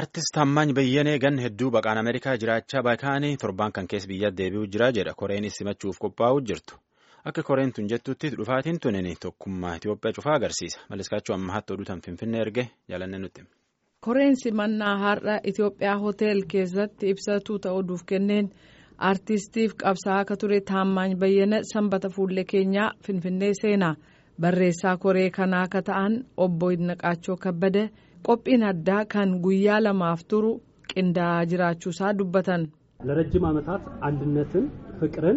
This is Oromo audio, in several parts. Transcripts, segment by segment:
Artist Taammaany Bayyanee ganna hedduu baqaan Ameerikaa jiraachaa bakaanii torban kan keessa biyya deebi'uu jira jedha koreen simachuuf qophaa'uu jirtu. Akka koreen tun jettutti dhufaatiin tunin tokkummaa Itoophiyaa cufaa agarsiisa. Malliskaachuu ammaatti oduu tan Finfinnee erge jaalanne nutti. Koreen simannaa har'a Itoophiyaa hotel keessatti ibsatuu ta'uudhuuf kenneen artistiif qabsaa'aa akka ture Taammaany Bayyana sanbata fuullee keenyaa Finfinnee seenaa barreessaa koree kanaa akka ta'an obbo Idnaqaachoo Kabbada. qophiin addaa kan guyyaa lamaaf turu qindaa'aa jiraachuusaa dubbatan ለረጅም ዓመታት አንድነትን ፍቅርን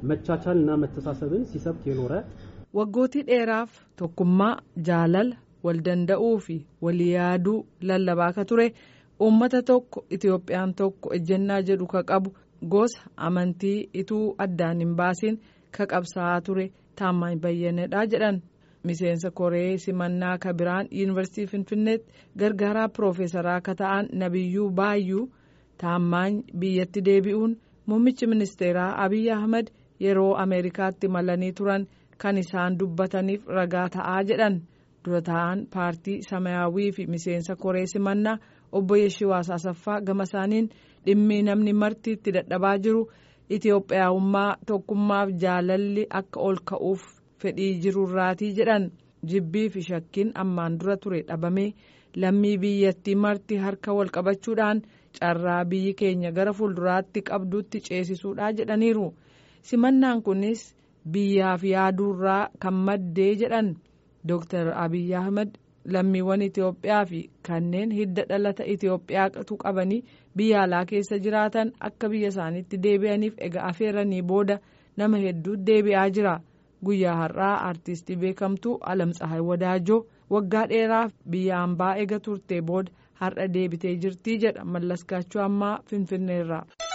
መቻቻልና መተሳሰብን ሲሰብክ የኖረ waggootii dheeraaf tokkummaa jaalala wal danda'uu fi walii yaaduu lallabaa ka ture uummata tokko itiyoophiyaan tokko ejjennaa jedhu ka qabu gosa amantii ituu addaan hin baasiin ka qabsaa'aa ture taammaany bayyanedha jedhan miseensa koree simannaa kabiraan yuunivarsiitii finfinneetti gargaaraa piroofeesaraa akka ta'an nabiyyuu baayyuu taammaany biyyatti deebi'uun muummichi ministeeraa abiy ahmed yeroo ameerikaatti malanii turan kan isaan dubbataniif ragaa ta'aa jedhan dura ta'an paartii samayaawii fi miseensa koree simannaa obbo Yeshiwaas Asaffaa gama isaaniin dhimmi namni marti itti dadhabaa jiru itiyoophiyaawummaa tokkummaaf jaalalli akka ol ka'uuf. fedhii jirurraatii jedhan jibbii fi shakkiin ammaan dura ture dhabamee lammii biyyattii marti harka wal qabachuudhaan carraa biyyi keenya gara fuulduraatti qabduutti ceesisuudha jedhaniiru simannaan kunis biyyaaf yaaduurraa kan maddee jedhan dooktar abiy ahmed lammiiwwan itiyoophiyaa fi kanneen hidda dhalata itiyoophiyaatu qabanii biyya alaa keessa jiraatan akka biyya isaaniitti deebi'aniif egaa afeeranii booda nama hedduu deebi'aa jira. guyyaa har'aa artistii beekamtuu alamtsahay wadaajoo waggaa dheeraaf biyya hambaa eega turte booda har'a deebitee jirtii jedha mallaskaachuu ammaa finfinneerraa.